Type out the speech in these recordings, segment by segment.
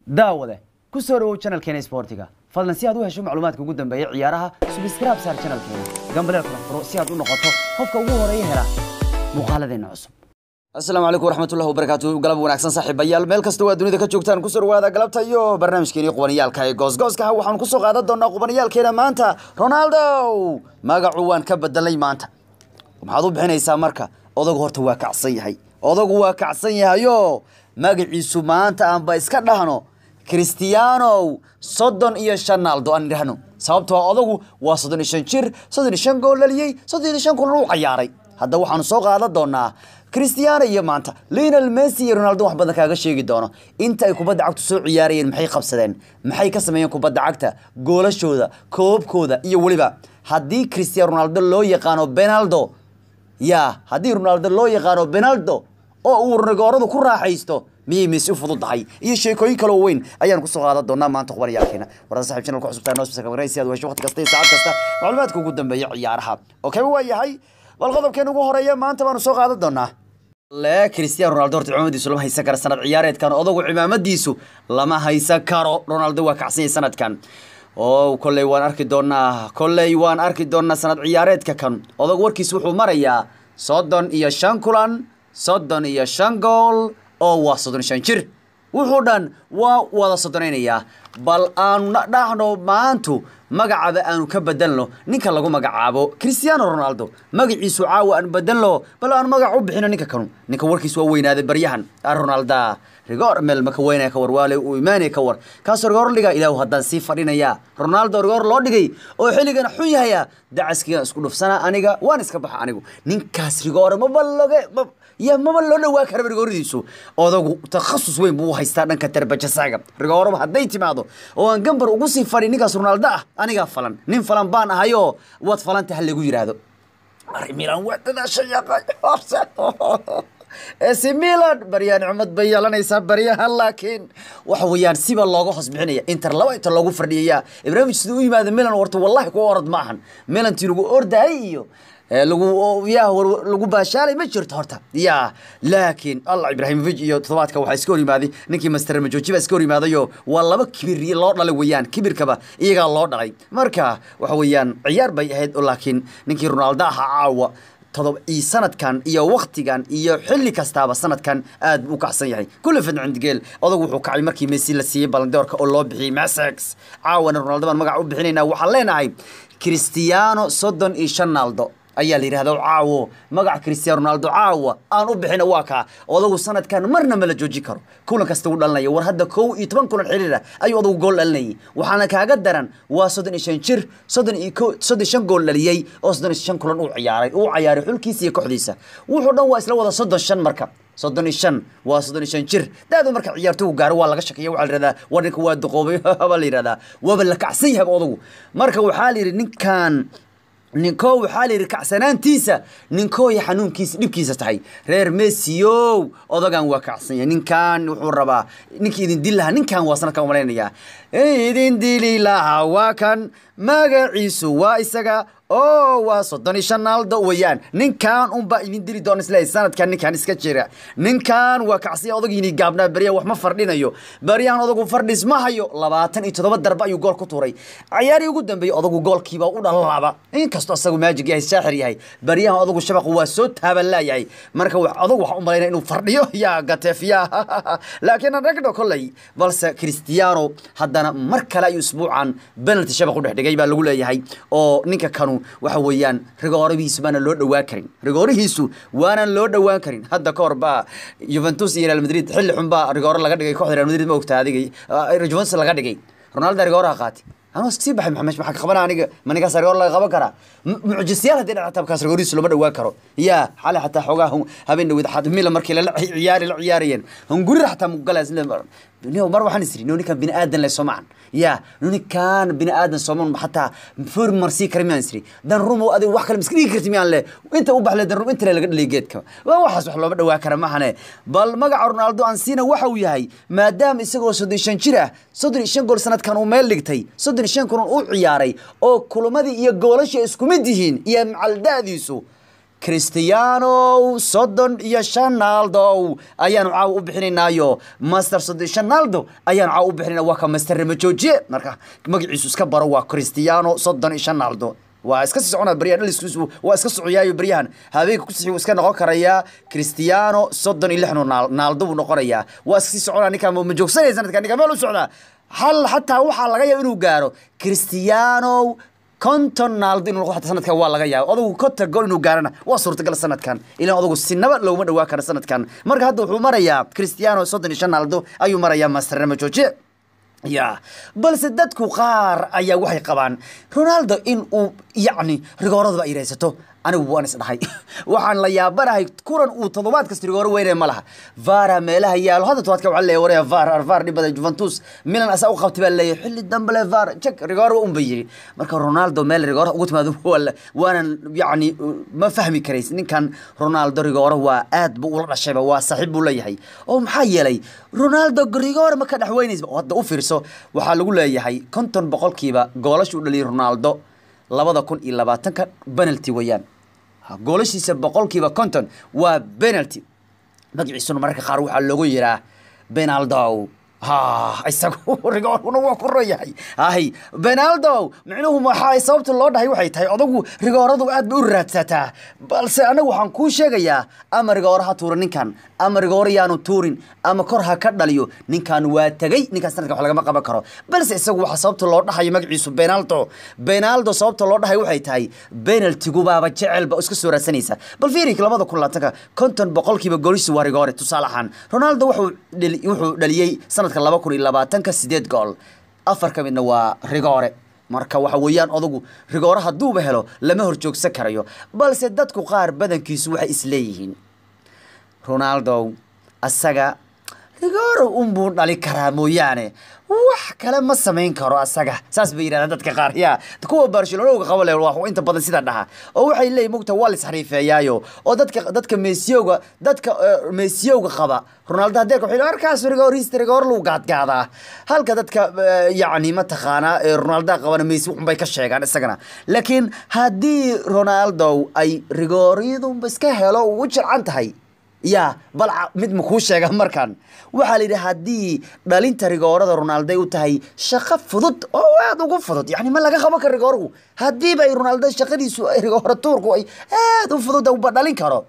daawade ku soo dhawow channelkeena sportiga fadlan si aad u hesho macluumaadka ugu dambeeya ciyaaraha subscribe saar channelkeena gambaleel kala furo si aad u noqoto qofka ugu horeeya hela muuqaaladeena cusub asalaamu calaykum waraxmatullahi wabarakaatu galab wanaagsan saaxiibayaal meel kasta waa dunida ka joogtaan kusoo dhawaada galabta iyo barnaamijkeeni qubaniyaalka ee goosgooskaha waxaan kusoo qaadan doonaa qubaniyaalkeena maanta ronaldo magacu waan ka bedelay maanta maxaad u bixinaysaa marka odagu horta waa kacsan yahay odagu waa kacsan yahayo magaciisu maanta aanba iska dhahno cristiano soddon iyo shan naaldo aan idhahno sababtoo ah odagu waa soddon iyo shan jir soddon iyo shan gool dhaliyey soddon iyo shan kulan uu cayaaray hadda waxaanu soo qaadan doonaa cristiano iyo maanta lionel messi iyo ronaldo wax badan kaaga sheegi doono inta ay kubadda cagtu soo ciyaarayeen maxay qabsadeen maxay ka sameeyeen kubadda cagta goolashooda koobkooda iyo weliba haddii cristiano ronaldo loo yaqaano benaldo ya haddii ronaldo loo yaqaano benaldo oo uu rigooradu ku raaxaysto miyay messi u fududahay iyo sheekooyin kaloo weyn ayaan kusoo qaadan doonaa maanta qubaniyaalkeena warada saxib channel ku cusubtaa noo subscribe si aad u hesho waqti kasta iyo saacad kasta macluumaadka ugu dambeeya ciyaaraha okay waa yahay bal qodobkeena ugu horeeya maanta baanu soo qaadan doonaa le cristiano ronaldo horta cimaamadiisu lama haysan karo sanad ciyaareedkan odagu cimaamadiisu lama haysan karo ronaldo waa kacsan yahay sanadkan oo kolley waan arki doonaa kolley waan arki doonaa sanad ciyaareedka kan odagu warkiis wuxuu marayaa soddon iyo shan kulan soddon iyo shan gool oo waa soddon iyo shan jir wuxuu dhan waa wada soddonaynayaa bal aanu dhahno maantu magacaba aanu ka bedelno ninka lagu magacaabo cristiano ronaldo magaciisu caawa aan bedelno bal aan magac u bixino ninka kanu ninka warkiis waa weynaaday baryahan ronalda rigor meel maka weynaya ka war waale uu imaanaya ka war kaasoo rigoor dhiga ilaahu haddaan sii fadhinaya ronaldo rigoor loo dhigay oo xilligan xun yahaya dacaskigan isku dhufsana aniga waan iska baxa anigu ninkaas rigoore maba loge ya maba loo dhawaa karaba rigooradiisu odagu takhasus weyn buu u haystaa dhanka tarbajasaaga rigooraba hadday timaado oo aan gambar ugu sii fadhi ninkaas ronaldo ah anigaa falan nin falan baan ahayoo waad falanta ha lagu yidhaahdo milan waa dadaashay AC Milan baryahan cumad bay yeelanaysaa baryahan laakiin waxa weeyaan siba looga hoos bixinaya inter laba inta loogu fadhiyaya ibrahim siduu u yimaada Milan warta wallahi ku orod ma ahan Milan tii lagu ordahay iyo lagu ya lagu baashaalay ma jirto horta ya laakiin allah ibrahimovic iyo toddobaadka waxaa iska hor yimaaday ninkii master majoji baa iska hor yimaadayo waa laba kibir loo dhalay weeyaan kibirkaba iyagaa loo dhalay marka waxa weeyaan ciyaar bay ahayd laakiin ninkii ronaldo ahaa caawa todob iyo sanadkan iyo waktigan iyo xilli kastaaba sanadkan aad buu u kacsan yahay kulli fid cindigeel odag wuxuu kacay markii messi la siiyey balandoorka oo loo bixiyey masex caawana ronaldo baan magac u bixinaynaa waxaan leenahay cristiano soddon iyo shan naaldo ayaa la yidhahda caawo magaca cristiano ronaldo caawa aan u bixina waa kaa odagu sanadkan marna ma la jooji karo kulan kasta uu dhalinaya war hadda kow iyo toban kulan xiriir ah ayuu odagu gool dhalinayay waxaana kaaga daran waa soddon iyo shan jir soddon iyo ko soddon iyo shan gool dhaliyey oo soddon iyo shan kulan uu ciyaaray uu ciyaaray xulkiisa iyo kooxdiisa wuxuu dhan waa isla wada soddon shan marka soddon iyo shan waa soddon iyo shan jir daadu marka ciyaartoygu gaaro waa laga shakiya waxaa la yihahdaa war ninka waa duqoobay baa la yihahdaa waaba la kacsan yahay odagu marka waxaa la yidhi ninkan ninkoo waxaa la yidhi kacsanaantiisa ninkooya xanuunkiisa dhibkiisa tahay reer messiyow odagan waa kacsan yahay ninkan wuxuu rabaa ninkii idin dili lahaa ninkan waa sanadkan umalaynaya idin dili lahaa waa kan magaciisu waa isaga oo waa soddon iyo shan naaldo weeyaan ninkan unbaa idin dili doona isleeyahay sanadkan ninkan iska jira ninkan waa kacsanya odagiini gaabnaa baryahan wax ma fardhinayo baryahan odagu fardhis ma hayo labaatan iyo toddoba darbe ayuu gool ku tuuray ciyaarii ugu dambeeyey odagu goolkiiba u dhalalaaba inkastoo asagu maajig yahay saaxir yahay baryahan odagu shabaqu waa soo taaban laayahay marka odagu waxaa u malaynaya inuu fardhiyo yaa gateef yaa laakiin anagno kolley balse cristiano haddana mar kale ayuu isbuucan penalty shabaq u dhex dhigay baa lagu leeyahay oo ninka kanu waxa weeyaan rigoorihiisu baana loo dhowaan karin rigoorihiisu waanan loo dhowaan karin hadda ka hor baa juventus iyo real madrid xilli xun baa rigooro laga dhigay kooxda real madrid ma ogtaa adigay juventus laga dhigay ronaldo rigooraha qaatay anuu sii baxay maxamed maxaa ka qabana aniga ma ninkaas rigoor laga qaban karaa mucjisiyaal haddii dhaca tabkaas rigoorihiisu lama dhowaan karo yaa xale xataa xoogaa habeen dhawid mila markii lala ciyaari la ciyaarayeen hungurira xataa mugalaas no mar waxaan isiri no ninkan bini aadan le soomacan ya no ninkan bini aadan sooman xataa for marsii kara miyaan isiri dan rumo adiga wax kale miska dhigi karti miyaan le inta u baxle dan rum inta le laga dhalay geedka waa waxaas wax looma dhawaa kara mahane bal magaca ronaldo ansina waxa uu yahay maadaama isagoo soddon shan jir ah soddon iyo shan gool sanadkan uu meel dhigtay soddon iyo shan kulan uu ciyaaray oo kulamadii iyo goolasha isku mid yihiin iyo macalda'diisu cristiano soddon iyo shan naaldo ayaanu caawa u bixinaynaayo master soddon iyo shan naaldo ayaanu caawa u bixinayna waa ka master ramajoojiye marka magaciisu iska baro waa cristiano soddon iyo shan naaldo waa iska sii soconaa baryahan dhaliskiisu waa iska sociyaayo baryahan habeenka ku sixi wuu iska noqon karayaa cristiano soddon iyo lixnu naal naaldo buu noqonayaa waa iska sii soconaa ninkaa ma joogsanaya sanadka ninkaa meel u socdaa hal xataa waxaa laga yaaba inuu gaaro cristiano konton naaldo inuu noqdo xataa sanadkan waa laga yaaba odagu konta gol inuu gaarana waa suurtagal sanadkan ilaan odagu sinaba looguma dhawaa karo sanadkan marka hadda wuxuu marayaa cristiano soddon iyo shan naaldo ayuu marayaa master ramajooje ya balse dadku qaar ayaa waxay qabaan ronaldo in uu yacni rigooradaba ay raysato anigu waan is dhahay waxaan la yaabanahay kulan uu toddobaad kasta rigooro weynaya ma laha vara meelaha yaalo hadda tobaadka waxaa leeyahay waraya var var dhib badan juventus milan asaa u qabtay baa leeyahay xilli dambe le var jek rigooro un ba yiri marka ronaldo meel rigooro ugu timaado wala waanan yacni ma fahmi karays ninkan ronaldo rigooro waa aad buu ula dhashayba waa saaxiib buu leeyahay oo maxaa yeelay ronaldo rigooro ma ka dhex weynaysa hadda u fiirso waxaa lagu leeyahay konton boqolkiiba goolasha u dhaliyay ronaldo labada kun iyo labaatanka penalty weeyaan goolashiisa boqolkiiba konton waa penalty magaciisuna mararka qaar waxaa loogu yiraa benaldo ha isagu rigoorkuna waa ku royahay hay benaldo micnuhu maxaa sababta loo dhahay waxay tahay odagu rigooradu aad bay u raadsataa balse anagu waxaan kuu sheegayaa ama rigooro ha tuura ninkan ama rigooro yaanu tuurin ama kor ha ka dhaliyo ninkan waa tegey ninkan sanadkan wax lagama qaban karo balse isagu waxaa sababta loo dhahayo magaciisu benaldo benaldo sababta loo dhahay waxay tahay benaltigubaaba jecelba iska soo raadsanaysa bal fiirik labada kun labaatanka konton boqolkiiba goolisu waa rigoore tusaale ahaan ronaldo wuxuu dhali- wuxuu dhaliyey sanadka laba kun iyo labaatanka sideed gool afar ka midna waa rigoore marka waxa weeyaan odagu rigoore hadduuba helo lama horjoogsan karayo balse dadku qaar badankiisu waxay isleeyihiin ronaldo asaga rigooro unbuu dhali karaa mooyaane wax kale ma samayn karo asaga saas bay yidhahdaan dadka qaar yaa kuwa barcelonowga qaba le waa inta badan sida dhaha oo waxay leeyihin mugta waa lisxariifeeyaayo oo dadka dadka meesiyowga dadka eh, meesiyowga qaba ronaldo hadeerka waxay leeyihin, arkaas rigoorista rigoor lagu gaadgaadaa halka dadka eh, yacni mataqaanaa ee ronaldo qabana meesi waxunbay ka sheegaan isagana laakiin haddii ronaldo ay rigooryadunba iska helo u jircan tahay ya bal ca- mid ma kuu sheega markan waxaa la yidhi haddii dhalinta rigoorada ronaldo ay u tahay shaqo fudud oo aad ugu fudud yani ma laga qaban karo rigooruhu haddiiba ay ronaldo shaqadiisu ay rigooro tuurku ay aad u fudud uba dhalin karo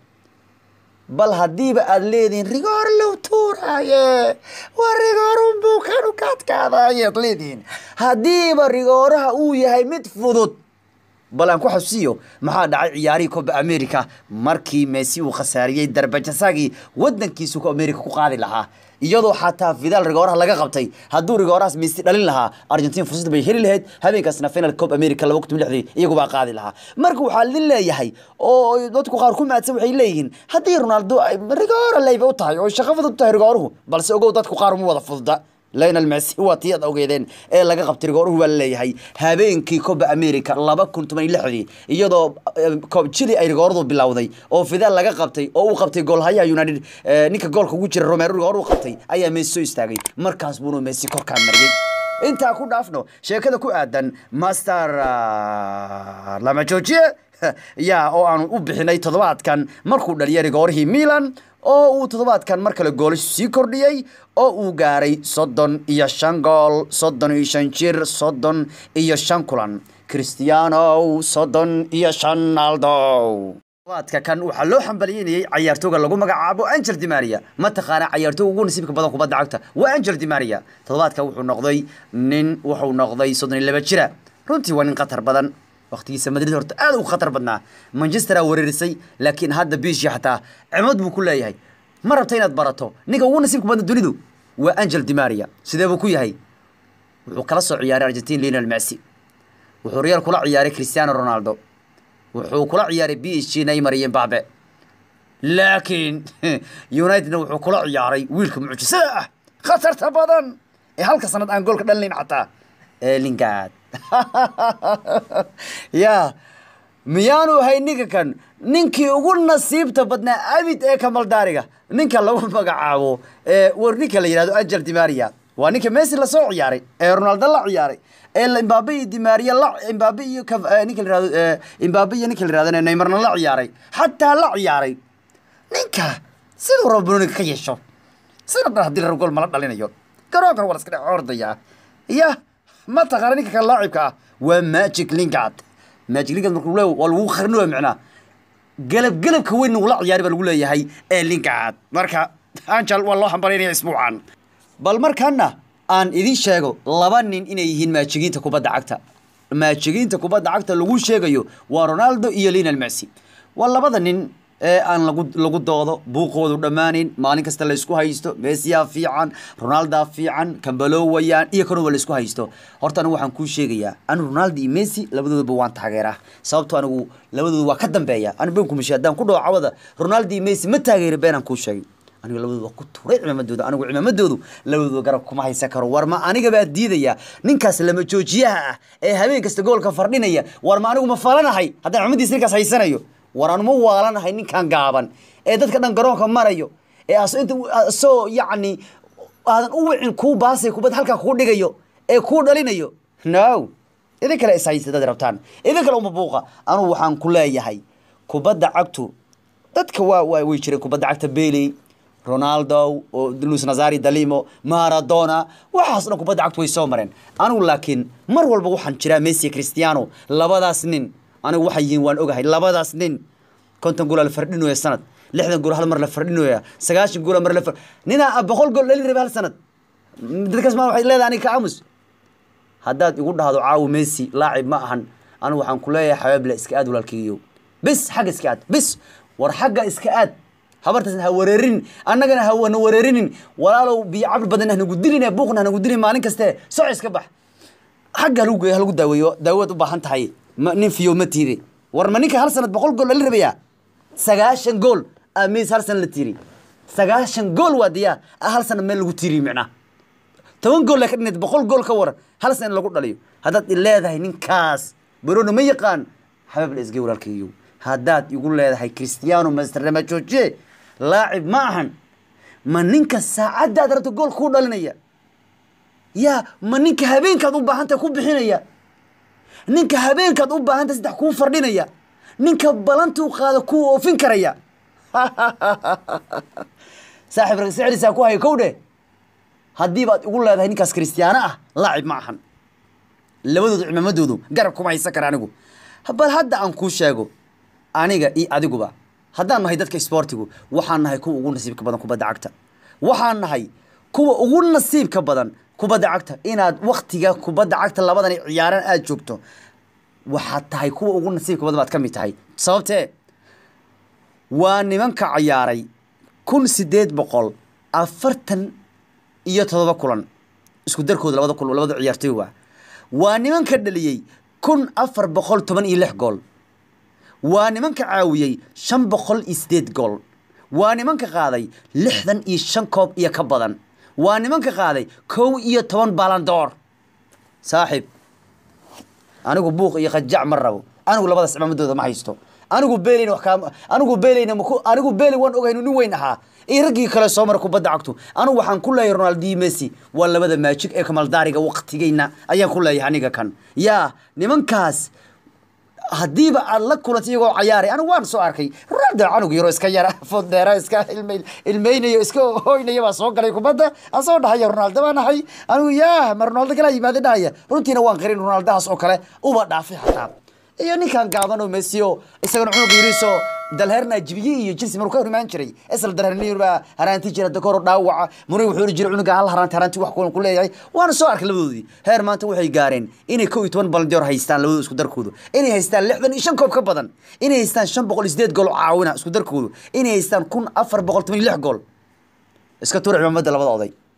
bal haddiiba aad leedihin rigoor low tuuraaye waa rigoorun buu kanu kaadkaadaaye ad leedihin haddiiba rigooraha uu yahay mid fudud bal aan ku xasuusiyo maxaa dhacay ciyaarihii coba america markii messi uu khasaariyey darbajasagii wadankiisu ku america ku qaadi lahaa iyadoo xataa fidaal rigooraha laga qabtay hadduu rigoorahaas messi dhalin lahaa argentina fursad bay heli lahayd habeenkaasna final cob america laba kun lixdii iyagubaa qaadi lahaa marka waxaa idin leeyahay oo dadku qaar ku maadsan waxay leeyihiin haddii ronaldo ay rigoora leyba u tahay oo shaqo fudud u tahay rigooruhu balse ogow dadku qaar uma wada fududa lionel messi waa tii ad ogeedeen ee laga qabtay rigooruhu waa laleeyahay habeenkii coba america laba kun toban iyo lixdii iyadoo eh, Cob chile ay rigooradu bilowday oo fidaal laga qabtay oo uu qabtay goolhayaha united eh, ninka goolka ugu jira romero rigoor uu qabtay ayaa messi soo istaagay markaas buunu messi korkaa mariyey intaa ku dhaafno sheekada ku aadan master ah, lama joojiye ya oo aanu u bixinay toddobaadkan markuu dhaliyay rigoorihii milan oo uu toddobaadkan mar kale goolashu sii kordhiyey oo uu gaaray soddon iyo shan gool soddon iyo shan jir soddon iyo shan kulan cristiano soddon iyo shan naldo toddobaadka kan waxaa loo xambaliyeynayay cayaartooga lagu magacaabo angel di maria mataqaana cayaartooga ugu nasiibka badan kubadda cagta waa angel di maria toddobaadka wuxuu noqday nin wuxuu noqday soddon iyo laba jira runtii waa nin khatar badan waqtigiisa madrid horta aad u khatar badnaa manchesteraa wereerisay laakiin hadda biishi xataa cimad buu ku leeyahay ma rabta inaad barato ninka ugu nasiibka badan dunidu waa angel di maria sidee buu ku yahay wuxuu kala soo ciyaaray argentin lionel messi wuxuu real kula ciyaaray cristiano ronaldo wuxuu kula ciyaaray b h g neymar iyo mbabe laakiin unitedna wuxuu kula ciyaaray wiilka mucjisada ah khatarta badan ee halka sanad aan goolka dhalinayn xataa ee lingard ya miyaanu ahay ninka kan ninkii ugu nasiibta badnaa abid ee kamaldaariga ninka lagu magacaabo ee war ninka la yidhahdo angel di maria waa ninka messi lasoo ciyaaray ee ronaldo la ciyaaray ee la- imbabe iyo dimaria la imbabe iyo Cav- eh, ninka la yirahdo eh, imbabe iyo ninka la yirahdo neymarna la ciyaaray xataa la ciyaaray ninka siduu rabo banooniga ka yeesho sida dhan haddii la rabo gool mala dhalinayo garoonkan waa la iska dhex ordayaa ya ma taqaana ninka kale laacibka ah waa magic lingard magic lingard markuu leeyahay waa lagu qarnooya micnaa galab galabka weyn uu la ciyaari baa lagu leeyahay ee lingard marka angel waa loo hambalinaya isbuucan bal markaana aan idin sheego laba nin inay yihiin maajigiinta kubadda cagta maajigiinta kubadda cagta lagu sheegayo waa ronaldo iyo lionel messi waa labada nin ee aan lagu lagu doodo buuqoodu dhammaanin maalin kasta la isku haysto messiyaa fiican ronaldaa fiican kambalowayaan iyo kanuba la isku haysto horta anigu waxaan kuu sheegayaa anigu ronaldo iyo messi labadoodaba waan taageeraa sababto anigu labadooda waa ka dambeeya ani been kumishe haddaan ku dhawo cawada ronaldo iyo messi ma taageeri beenaan kuu sheegay anigu labadooda waa ku turay cimamadooda anigu cimamadoodu labadooda garab kuma haysan karo war ma aniga baa diidaya ninkaas lama joojiyaha ah ee habeen kasta goolka fardhinaya war ma anigu ma falanahay haddaan cimadiisa ninkaas haysanayo war anu ma waalanahay ninkan gaaban ee dadka dhan garoonka marayo ee aso inta asoo yacni aadan u wicin kuu baasay kubad halkaa kuu dhigayo ee kuu dhalinayo no idin kale is haysta dad rabtaan idin kale uma buuqa anugu waxaan ku leeyahay kubadda cagtu dadka waa waa way jireen kubadda cagta Bailey Ronaldo oo Luis Nazario Dalimo Maradona waxaas dhan kubadda cagtu way soo mareen anigu laakiin mar walba waxaan jiraa Messi iyo Cristiano labadaas nin anigu waxay yihiin waan ogahay labadaas nin konton gool la fardhinayo sanad lixdan gool hal mar la fardhinayo sagaashan gool mar la far ninaa boqol gool dhalin rabay hal sanad dadkaas ma waxay leedahay aniga ka aamus haddaad igu dhahdo caawo Messi laacib ma ahan anigu waxaan ku leeyahay xabaable iska aad walaalkiiyo bis xagga iska aad bis war xagga iska aad habartaasna ha wareerin annagana ha wana wareerinin walaalow biyo cabir badan hanagu dilin buuqna hanagu dilin maalin kaste soco iska bax xagga halagu geeyo halagu daaweeyo daawaad u baahan tahay ma nin fiyo ma tiiri war ma ninka hal sanad boqol gool la rabayaa sagaashan gool aa mees hal sanad la tiiri sagaashan gool waa diyaa hal sanad meel lagu tiiri micnaa toban gool ka dhinayd boqol gool ka waran hal sana in lagu dhaliyo haddaad i leedahay ninkaas barona ma yaqaan xabaab la isgey walaalkayo haddaad igu leedahay cristiano masterlama joojiye laacib ma ahan ma ninka saacaddaad rabto gool kuu dhalinaya yaa ma ninka habeenkaad u baahantahay ku bixinaya ninka habeenkaad u baahantahay saddex kuu fardhinaya ninka balantuu qaada kuu oofin karaya saaxiib ragsicilisaa ku haya kow dheh haddii baad igu leedahay ninkaas kristiyaano ah laacib ma ahan labadoodu cimamadoodu garab kuma haysan kara anigu bal hadda aan kuu sheego aniga iyo adiguba haddaan nahay dadka isboortigu waxaan nahay kuwa ugu nasiibka badan kubadda cagta waxaan nahay kuwa ugu nasiibka badan kubadda cagta inaad waktiga kubadda cagta labadan ciyaaran aad joogto waxaad tahay kuwa ugu nasiibka badan baad ka mid tahay sababtee waa nimanka ciyaaray kun sideed boqol afartan iyo todoba kulan isku darkooda labada kulan labada ciyaartoy waa waa nimanka dhaliyey kun afar boqol toban iyo lix gool waa nimanka caawiyey shan boqol iyo sideed gool waa nimanka qaaday lixdan iyo shan koob iyo ka badan waa nimanka qaaday kow iyo toban balandoor saaxiib anigu buuq iyo qajac ma rabo anigu labadaas cimaamadooda ma haysto anigu beeleyna wax kaama anigu beeleyna maku anigu beeley waan ogahay inuu nin weyn ahaa iyo raggii kale soo mara kubadda cagtu anigu waxaan ku leeyahay ronaldo iyo messi waa labada maajig ee kamaldaariga waqtigeyna ayaan ku leeyahay aniga kan yaa nimankaas haddiiba aad la kulantay iyagoo cayaaray anigu waan soo arkay ronaldo canug yaro iska yara foddeera iska ilmay ilmeynayo iska hoynaya baa soo galay kubadda aan soo dhahaya ronaldo baa nahay anigu yaa ma ronaldo kalaa yimaada dhahaya runtiina waan qarin ronaldahaas oo kale uba dhaafay xataa iyo ninkan gaaban oo messi oo isagana cunug yiriso dalheerna jibiye iyo chelsea maruu ka hor imaan jiray isla dalheerni baa haraanti jira dakoro dhaawaca murray wuxuu ori jiray cunuga hal haraanti haraanti wax kulan ku leeyahay waana soo arkay labadoodii heer maanta waxay gaareen inay kow iyo toban balandior haystaan labadooda isku darkoodu inay haystaan lixdan iyo shan koob ka badan inay haystaan shan boqol iyo sideed gool oo caawina isku darkoodu inay haystaan kun afar boqol toban iyo lix gool iska tuura cimaamada labada oday